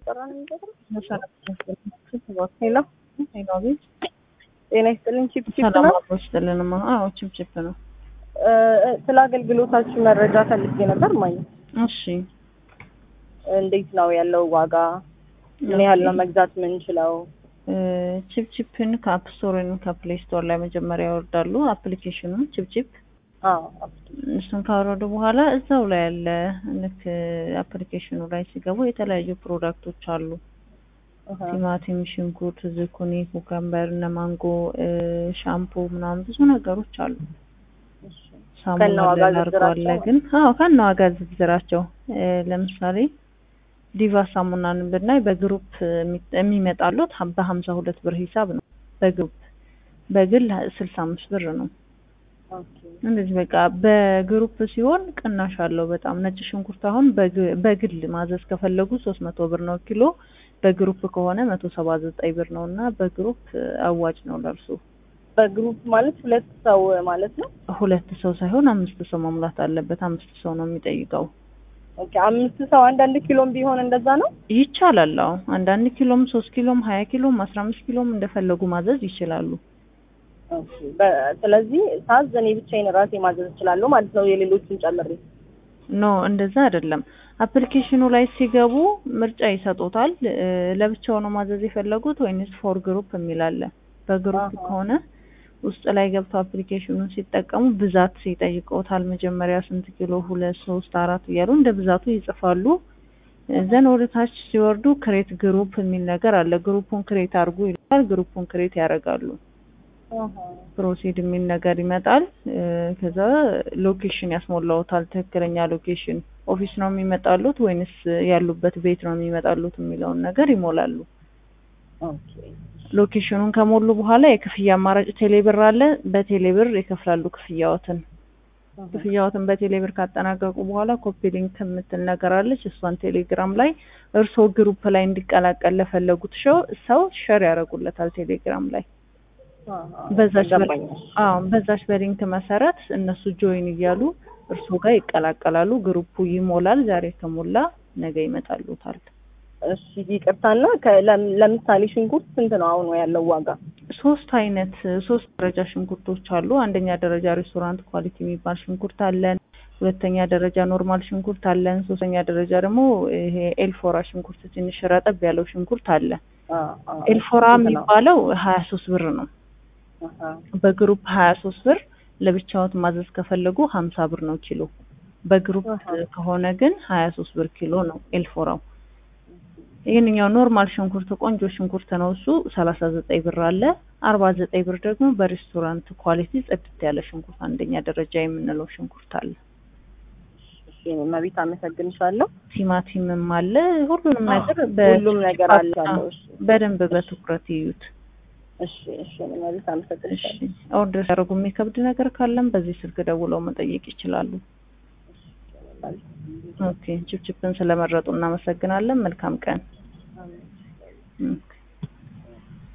እየተጠራ ነው የሚገጥም ሄሎ ሄሎ ቤት ጤና ይስጥልኝ ቺፕ ቺፕ ሰላም ነው አብሮ ይስጥልንማ። አዎ ቺፕ ቺፕ ነው። እ፣ ስለ አገልግሎታችሁ መረጃ ፈልጌ ነበር ማየ እሺ እንዴት ነው ያለው ዋጋ ምን ያህል ነው መግዛት የምንችለው እ፣ ቺፕ ቺፕን ከአፕ ስቶር ወይም ከፕሌይ ስቶር ላይ መጀመሪያ ያወርዳሉ አፕሊኬሽኑን ቺፕ ቺፕ። አዎ እሱን ካወረዱ በኋላ እዛው ላይ ያለ ልክ አፕሊኬሽኑ ላይ ሲገቡ የተለያዩ ፕሮዳክቶች አሉ። እህ፣ ቲማቲም፣ ሽንኩርት፣ ዝኩኒ፣ ኩከምበር፣ እነ ማንጎ፣ እ፣ ሻምፖ ምናምን ብዙ ነገሮች አሉ። እሺ። ሳሙና ከነ ዋጋ ላርጎ አለ ዝርዝራቸው? ግን አዎ ከነ ዋጋ ዝርዝራቸው እ፣ ለምሳሌ ዲቫ ሳሙናን ብናይ በግሩፕ የሚ- የሚመጣሉት ሀ- በሀምሳ ሁለት ብር ሂሳብ ነው። በግሩፕ በግል ስልሳ አምስት ብር ነው። ኦኬ እንደዚህ በቃ በግሩፕ ሲሆን ቅናሽ አለው በጣም። ነጭ ሽንኩርት አሁን በግ- በግል ማዘዝ ከፈለጉ ሶስት መቶ ብር ነው ኪሎ። በግሩፕ ከሆነ መቶ ሰባ ዘጠኝ ብር ነው እና በግሩፕ አዋጭ ነው ለእርሱ። በግሩፕ ማለት ሁለት ሰው ማለት ነው ሁለት ሰው ሳይሆን አምስት ሰው መሙላት አለበት። አምስት ሰው ነው የሚጠይቀው። ኦኬ አምስት ሰው አንዳንድ ኪሎም ቢሆን እንደዛ ነው ይቻላል። አዎ አንዳንድ ኪሎም ሶስት ኪሎም ሀያ ኪሎም አስራ አምስት ኪሎም እንደፈለጉ ማዘዝ ይችላሉ። ኦኬ በ- ስለዚህ ሳዝ እኔ ብቻዬን ራሴ ማዘዝ እችላለሁ ማለት ነው የሌሎቹን ጨምሬ ኖ እንደዛ አይደለም። አፕሊኬሽኑ ላይ ሲገቡ ምርጫ ይሰጡታል። እ፣ ለብቻው ነው ማዘዝ የፈለጉት ወይንስ ፎር ግሩፕ የሚል አለ። በግሩፕ አሃ። ከሆነ ውስጥ ላይ ገብተው አፕሊኬሽኑን ሲጠቀሙ ብዛት ይጠይቀውታል። መጀመሪያ ስንት ኪሎ፣ ሁለት፣ ሶስት፣ አራት እያሉ እንደ ብዛቱ ይጽፋሉ። ዘን ወደ ታች ሲወርዱ ክሬት ግሩፕ የሚል ነገር አለ። ግሩፑን ክሬት አድርጉ ይላል። ግሩፑን ክሬት ያደርጋሉ። አሃ። ፕሮሲድ የሚል ነገር ይመጣል። እ፣ ከዛ ሎኬሽን ያስሞላውታል። ትክክለኛ ሎኬሽን ኦፊስ ነው የሚመጣሉት ወይንስ ያሉበት ቤት ነው የሚመጣሉት የሚለውን ነገር ይሞላሉ። ኦኬ ሎኬሽኑን ከሞሉ በኋላ የክፍያ አማራጭ ቴሌብር አለ። በቴሌብር ይከፍላሉ ክፍያዎትን። አሃ። ክፍያዎትን በቴሌብር ካጠናቀቁ በኋላ ኮፒ ሊንክ የምትል ነገር አለች። እሷን ቴሌግራም ላይ እርስዎ ግሩፕ ላይ እንዲቀላቀል ለፈለጉት ሰው ሰው ሸር ያደርጉለታል ቴሌግራም ላይ አሃ። በዛች በ- ገባኝ። አዎ በዛች በሊንክ መሰረት እነሱ ጆይን እያሉ እርሶ ጋር ይቀላቀላሉ። ግሩፑ ይሞላል። ዛሬ ከሞላ ነገ ይመጣሉታል። እሺ ይቅርታና ከ- ለም- ለምሳሌ ሽንኩርት ስንት ነው አሁን ያለው ዋጋ? ሶስት አይነት ሶስት ደረጃ ሽንኩርቶች አሉ። አንደኛ ደረጃ ሬስቶራንት ኳሊቲ የሚባል ሽንኩርት አለን። ሁለተኛ ደረጃ ኖርማል ሽንኩርት አለን። ሶስተኛ ደረጃ ደግሞ ይሄ ኤልፎራ ሽንኩርት ትንሽ ረጠብ ያለው ሽንኩርት አለ። አ አ ኤልፎራ ስንት ነው? የሚባለው ሀያ ሶስት ብር ነው። አሃ። በግሩፕ ሀያ ሶስት ብር ለብቻዎት ማዘዝ ከፈለጉ ሀምሳ ብር ነው ኪሎ። በግሩፕ አሃ። ከሆነ ግን ሀያ ሶስት ብር ኪሎ ነው ኤልፎራው። ይህንኛው ኖርማል ሽንኩርት ቆንጆ ሽንኩርት ነው። እሱ ሰላሳ ዘጠኝ ብር አለ። አርባ ዘጠኝ ብር ደግሞ በሬስቶራንት ኳሊቲ ጽድት ያለ ሽንኩርት አንደኛ ደረጃ የምንለው ሽንኩርት አለ። እሺ መቤት አመሰግንሻለሁ። ቲማቲምም አለ። ሁሉንም ነገር ሁሉም ነገር አለ ያለው። እሺ በደንብ በትኩረት ይዩት። እሺ እሺ መቤት እሺ አመሰግንሻለሁ። ኦርደር ሲያደርጉ የሚከብድ ነገር ካለም በዚህ ስልክ ደውለው መጠየቅ ይችላሉ። ኦኬ ችፕችፕን ስለመረጡ እናመሰግናለን። መልካም ቀን። ኦኬ